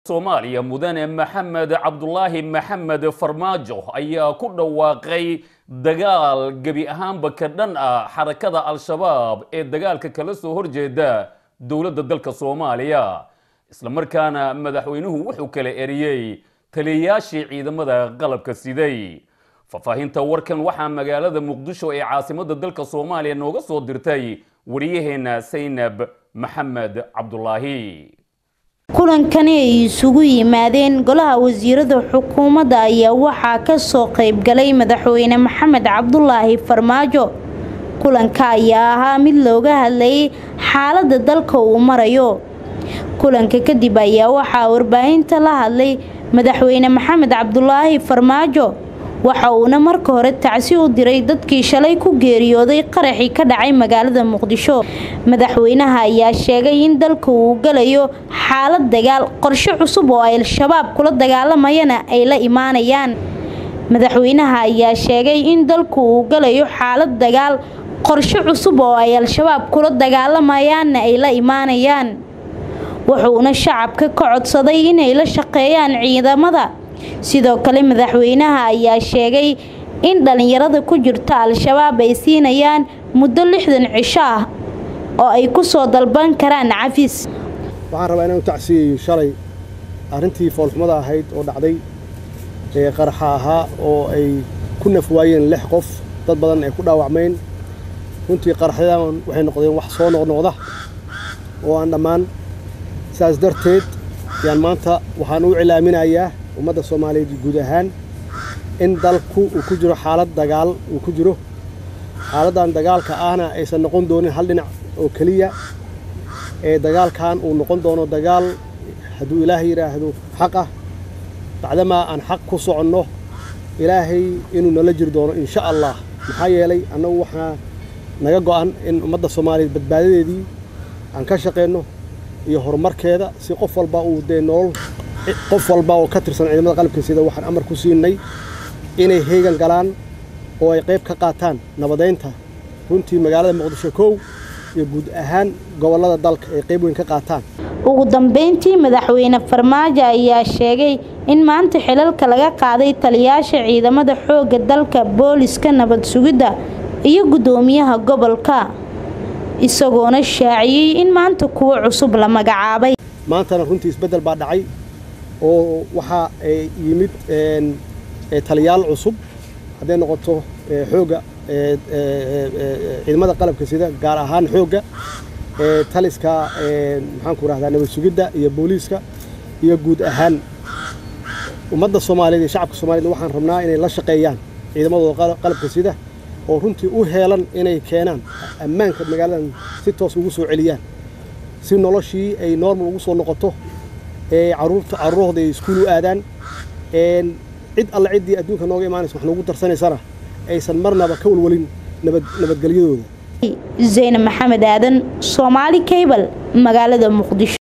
soomaaliya mudane maxamed cabdulaahi maxamed farmaajo ayaa ku dhawaaqay dagaal gebi ahaanba ka dhan ah xarakada al-shabaab ee dagaalka kala soo horjeeda dowladda dalka soomaaliya islamarkaana madaxweynuhu wuxuu kala eriyey taliyayaashii ciidamada qalabka siday faahfaahinta warkan waxaa magaalada muqdisho ee caasimadda dalka soomaaliya nooga soo dirtay wariyaheena saynab maxamed cabdulaahi kulankani ay isugu yimaadeen golaha wasiirada xukuumadda ayaa waxaa ka soo qayb galay madaxweyne maxamed cabdulaahi farmaajo kulanka ayaa ahaa mid looga hadlayay xaaladda dalka uu marayo kulanka kadib ayaa waxaa warbaahinta la hadlay madaxweyne maxamed cabdulaahi farmaajo waxa uuna marka hore tacsi u diray dadkii shalay ku geeriyooday qaraxii ka dhacay magaalada muqdisho madaxweynaha ayaa sheegay in dalka uu galayo xaalad dagaal qorshe cusub oo ay al-shabaab kula dagaalamayana ay la imaanayaan madaxweynaha ayaa sheegay in dalku uu galayo xaalad dagaal qorshe cusub oo ay al-shabaab kula dagaalamayaanna ay la imaanayaan wuxuuna shacabka ka codsaday inay la shaqeeyaan ciidamada sidoo kale madaxweynaha ayaa sheegay in dhallinyarada ku jirta al-shabaab ay siinayaan muddo lixdan cisho ah oo ay ku soo dalban karaan cafis waxaan rabaa inaan u tacsiyeeyo shalay arrintii foolxumada ahayd oo dhacday ee qaraxa ahaa oo ay ku naf waayeen lix qof dad badan ay ku dhaawacmeen runtii qaraxyadan waxay noqdeen wax soo noqnoqda oo aan dhammaan sidaas darteed yaan maanta waxaan u cilaaminayaa ummadda soomaaliyeed guud ahaan in dalku uu ku jiro xaalad dagaal uu ku jiro xaaladdan dagaalka ahna aysan noqon doonin hal dhinac oo keliya ee dagaalkan uu noqon doono dagaal hadduu ilaahay yidhaahdo xaq ah bacdamaa aan xaq ku soconno ilaahay inuu nala jiri doono insha allah maxaa yeelay annagu waxaa naga go'an in ummadda soomaaliyeed badbaadadeedii aan ka shaqeenno iyo horumarkeeda si qof walba uu dee nolol qof walba oo ka tirsan ciidamada qalabka sida waxaan amar ku siinay inay heegan galaan oo ay qayb ka qaataan nabadaynta runtii magaalada muqdisho kow iyo guud ahaan gobollada dalka ay qayb weyn ka qaataan ugu dambeyntii madaxweyne farmaajo ayaa sheegay in maanta xilalka laga qaaday taliyayaasha ciidamada xoogga dalka booliska nabad sugidda iyo guddoomiyaha gobolka isagoona shaaciyey in maanta kuwa cusub la magacaabay maantana runtii isbeddel baa dhacay oo waxaa yimid taliyaal cusub hadday noqoto xoogga ciidamada qalabka sida gaar ahaan xoogga taliska maxaanku rahdaa nabad sugidda iyo booliiska iyo guud ahaan ummadda soomaaliyeed iyo shacabka soomaaliyed waxaan rabnaa inay la shaqeeyaan ciidamadooda qalabka sida oo runtii u heelan inay keenaan ammaanka magaaladan si toos ugu soo celiyaan si noloshii ay normal ugu soo noqoto ee caruurta carruurahooda ay iskuul u aadaan cid alle ciddii adduunka nooga imaanaysa wax noogu darsanaysana aysan marnaba ka walwalin nabad nabadgelyadooda zaynab maxamed aadan soomaali cable magaalada muqdisho